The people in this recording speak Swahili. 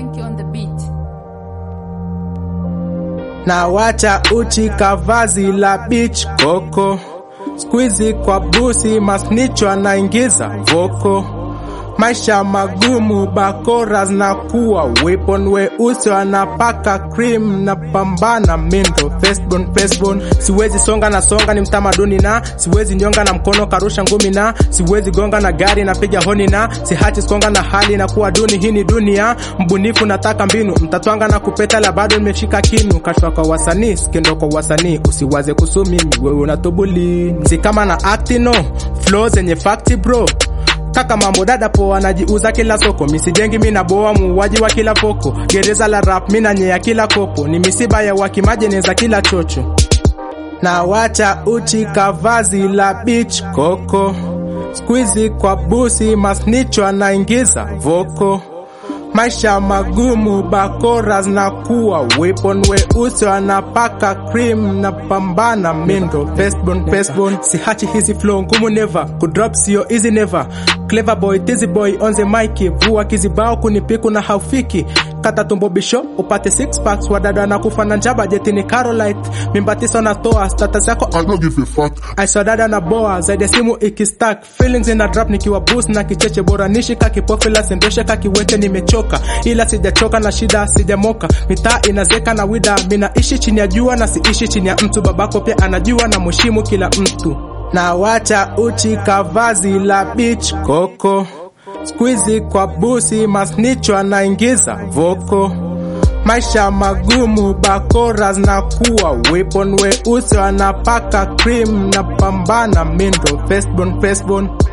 Frankie on the beat. na wacha uchi kavazi la beach koko squeezy kwa busi masnicho anaingiza voko maisha magumu bakora zinakuwa weapon weusi wanapaka cream na pambana mindo firstborn firstborn siwezi songa na songa ni mtamaduni na siwezi nyonga na mkono karusha ngumi na siwezi gonga na gari napiga honi na sihachi skonga na hali na kuwa duni hii ni dunia mbunifu nataka mbinu mtatwanga na kupeta la bado nimeshika kinu kashfa kwa wasanii skindo kwa wasanii usiwaze kusumimi wewe unatubuli si kama na actino flow zenye fakti bro kaka mambo dada poa najiuza kila soko misijengi mina boa muuaji wa kila poko gereza la rap mina nyea kila kopo ni misiba ya wakimajeneza kila chocho na wacha uchi kavazi la beach koko squeezy kwa busi masnicho anaingiza voko maisha magumu bakora zinakuwa weapon weusi wanapaka cream na pambana mindo firstborn firstborn sihachi hizi flow ngumu never kudrop sio easy never clever boy dizzy boy on the mic vua kizibao kunipiku na haufiki kata tumbo bisho upate six packs wadada na kufa na njaba jetini carolite mimba tisa unatoa status yako I don't give a fuck. aiswadada na boa zaidi ya simu ikistack feelings ina drop nikiwa boost na kicheche bora nishika kipofila sendoshe kakiwete nimechoka ila sijachoka na shida sijamoka mitaa inazeka na wida minaishi chini ya jua na siishi chini ya mtu babako pia anajua na mheshimu kila mtu na wacha uchi kavazi la beach koko squeezy kwa busi masnicho anaingiza voko maisha magumu bakora zinakuwa weapon weusi wanapaka cream na pambana mindo firstborn firstborn